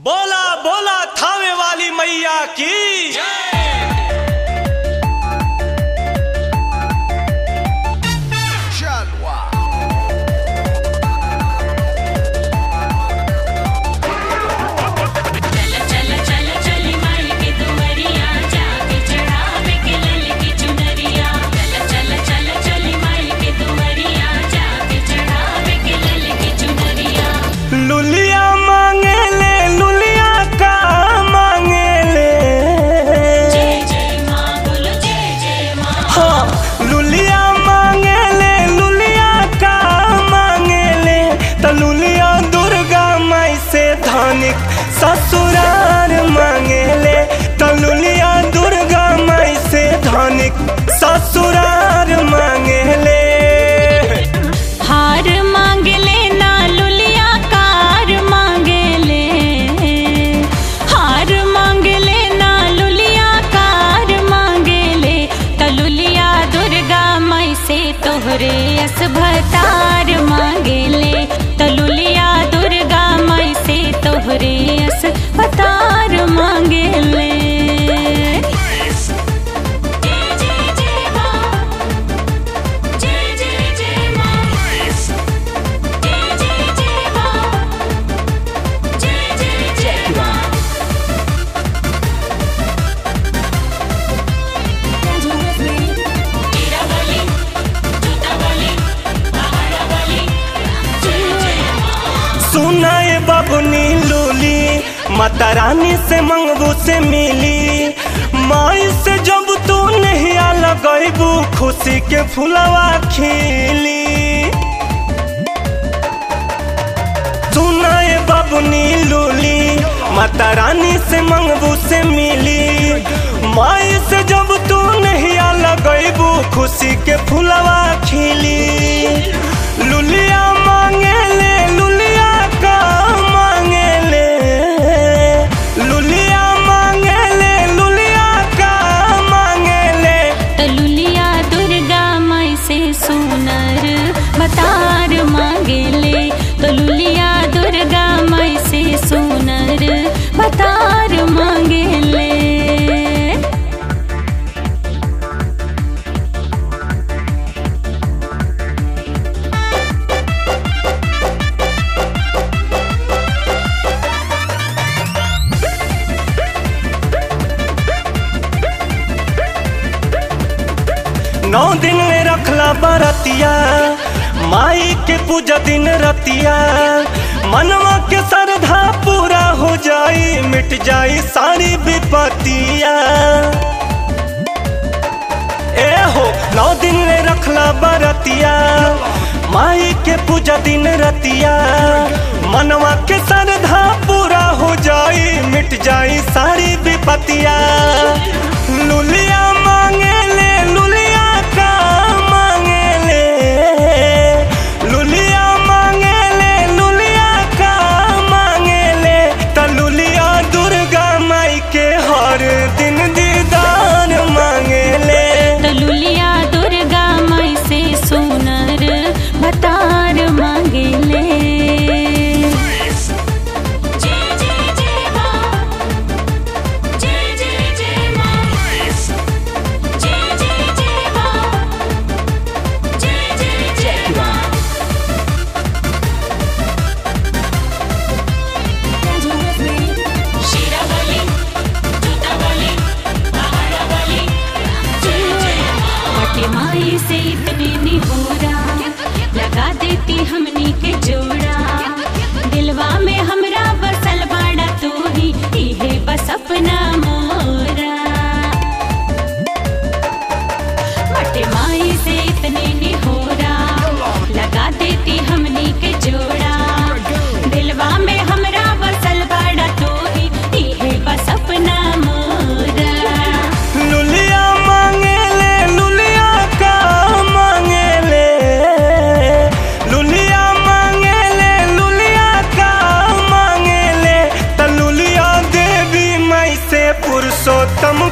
बोला बोला थावे वाली मैया की चल चल चल चली माई के दुवरिया जाके चढ़ावे के लल की चुनरिया चल चल चल चली माई के दुवरिया जाके चढ़ावे के लल की चुनरिया लुलिया मांगे ले लुलिया का मांगे ले जय जय माँ बोलो जय जय माँ हाँ लुलिया मांगे ले लुलिया का मांगे ले त लुलिया दुर्गा माई से धनिक ससुरार मांगे ले त लुलिया दुर्गा माई से धनिक ससुरार मांगे ले हार मांग ले ना लुलिया कार मांग ले हार मांग ले ना लुलिया कार मांग ले त लुलिया दुर्गा माई से तोहरे असभतार मांग ले त लुलिया दुर्गा माई से तोहरे असभतार मांग ले जय जय जय माँ जय जय जय माँ जय जय जय माँ जय जय जय माँ तेरा बोली जूता बोली पहाड़ा बोली जय जय माँ सुनाए बबुनी लूली माता रानी से मंगबू से मिली माई से जब तू नहीं लगैबू खुशी के फुलवा खिली सुनाए बबुनी लूली माता रानी से मंगबू से मिली माई से जब तू नहीं लगैबू खुशी के फुलवा खिली लुलिया मांगे ले लुलिया का मांगे ले लुलिया मांगे ले लुलिया का मांगे ले तलुलिया दुर्गा माई से सुनर बतार मांगे ले तलुलिया दुर्गा माई से सुनर बतार मांगे ले नौ दिन में रखला बरतिया माई के पूजा दिन रतिया मनवा के श्रद्धा पूरा हो जाई मिट जाई सारी विपतिया ए हो नौ दिन में रखला बरतिया माई के पूजा दिन रतिया मनवा के श्रद्धा पूरा हो जाई मिट जाई सारी विपतिया लुलिया मांगे ले लुलिया का मांगे ले लुलिया मांगे ले लुलिया का मांगे ले त लुलिया दुर्गा माई के हर दिन दीदार मांगे ले तलुलिया दुर्गा माई से सुनर बतार मांगे ले जय जय जय माँ जय जय जय माँ जय जय जय माँ जय जय जय माँ शीरा बोली जूता बोली पहाड़ा बोली जय जय माँ मटे माई से इतने निहोरा लगा देती हमनी के जोड़ा दिलवा में हमरा बसल बाड़ा तू ही इहे बस अपना मोरा मटे माई से इतने निहोरा लगा देती हमनी के जोड़ा दिलवा में हमरा बसल बाड़ा तू ही इहे बस अपना मोरा लुलिया मांगे ले लुलिया का मांगे ले लुलिया मांगे ले लुलिया का मांगे ले त लुलिया देवी माई से पुरुषोत्तम